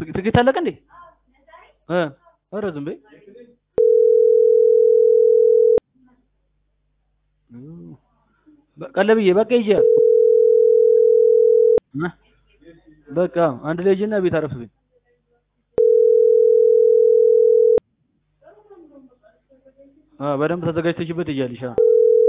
ትኬት አለቀ እንዴ? እ ኧረ ዝም በይ ቀለብዬ በቃ ሂጂ እ በቃ አንድ ላይ ሂጂና ቤት አረፍ በይ አ በደንብ ተዘጋጅተሽበት ትሄጃለሽ አ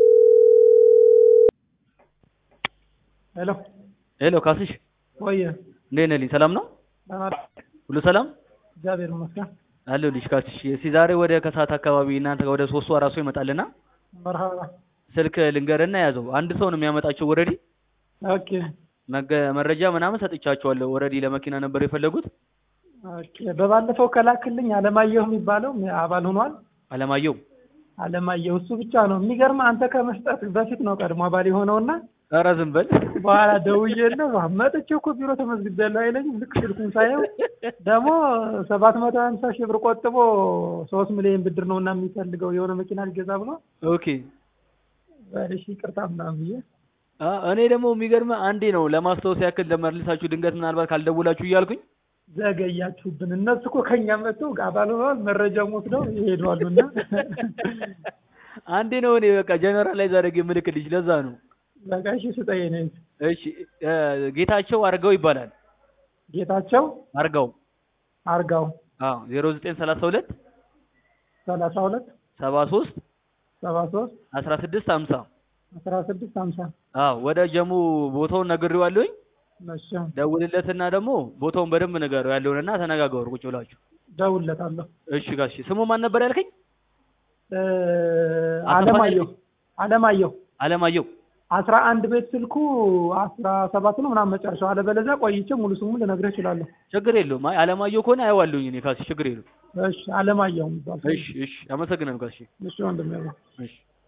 ሄሎ ሄሎ ካስሽ ወየ እንዴት ነህ ልኝ ሰላም ነው ሁሉ ሰላም እግዚአብሔር ይመስገን። አለሁልሽ ካስሽ እስኪ ዛሬ ወደ ከሰዓት አካባቢ እናንተ ጋር ወደ ሶስት ሰው አራት ሰው ይመጣልና መርሃባ ስልክ ልንገርና ያዘው አንድ ሰው ነው የሚያመጣቸው ወረዲ ኦኬ መረጃ ምናምን ሰጥቻቸዋለሁ ወረዲ ለመኪና ነበር የፈለጉት ኦኬ። በባለፈው ከላክልኝ አለማየሁ የሚባለው አባል ሆኗል። አለማየሁ አለማየሁ እሱ ብቻ ነው የሚገርም። አንተ ከመስጠት በፊት ነው ቀድሞ አባል የሆነውና ኧረ ዝም በል በኋላ ደውዬልህ መጥቼ እኮ ቢሮ ተመዝግቤያለሁ አይለኝም። ልክ ስልኩን ሳየው ደግሞ ሰባት መቶ ሀምሳ ሺህ ብር ቆጥቦ ሶስት ሚሊዮን ብድር ነው እና የሚፈልገው የሆነ መኪና ሊገዛ ብሎ ኦኬ በልሽ ይቅርታ ምናምን ብዬ አ እኔ ደግሞ የሚገርም አንዴ ነው ለማስታወስ ያክል ለመልሳችሁ ድንገት ምናልባት ካልደውላችሁ እያልኩኝ ዘገያችሁብን። እነሱ እኮ ከኛ መጥተው አባል ሆነዋል፣ መረጃውን ወስደው ይሄዳሉ። እና አንዴ ነው እኔ በቃ ጀነራላይዝ አድርጌ የምልክልሽ ለዛ ነው። በቃ እሺ ስጠኝ ነኝ። እሺ እ ጌታቸው አርጋው ይባላል። ጌታቸው አርጋው አርጋው አዎ ዜሮ ዘጠኝ ሰላሳ ሁለት ሰላሳ ሁለት ሰባ ሶስት ሰባ ሶስት አስራ ስድስት ሀምሳ አስራ ስድስት ሀምሳ አዎ ወደ ጀሙ ቦታውን ነግሬዋለሁኝ። እሺ ደውልለትና ደግሞ ቦታውን በደንብ ንገረው ያለውንና ተነጋገሩ ቁጭ ብላችሁ። ደውልለታለሁ። እሺ ጋሽ ስሙ ማን ነበር ያልከኝ? እ አለማየሁ አለማየሁ አለማየሁ አስራ አንድ ቤት ስልኩ አስራ ሰባት ነው ምናምን መጨረሻው። አለበለዚያ ቆይቼ ሙሉ ስሙን ልነግርህ እችላለሁ። ችግር የለውም። አይ አለማየሁ ከሆነ አየዋለሁኝ እኔ ካሲ ችግር የለውም። እሺ አለማየሁ የሚባል ሰው። እሺ እሺ አመሰግናለሁ ጋሽ እሺ ወንድሜ እሺ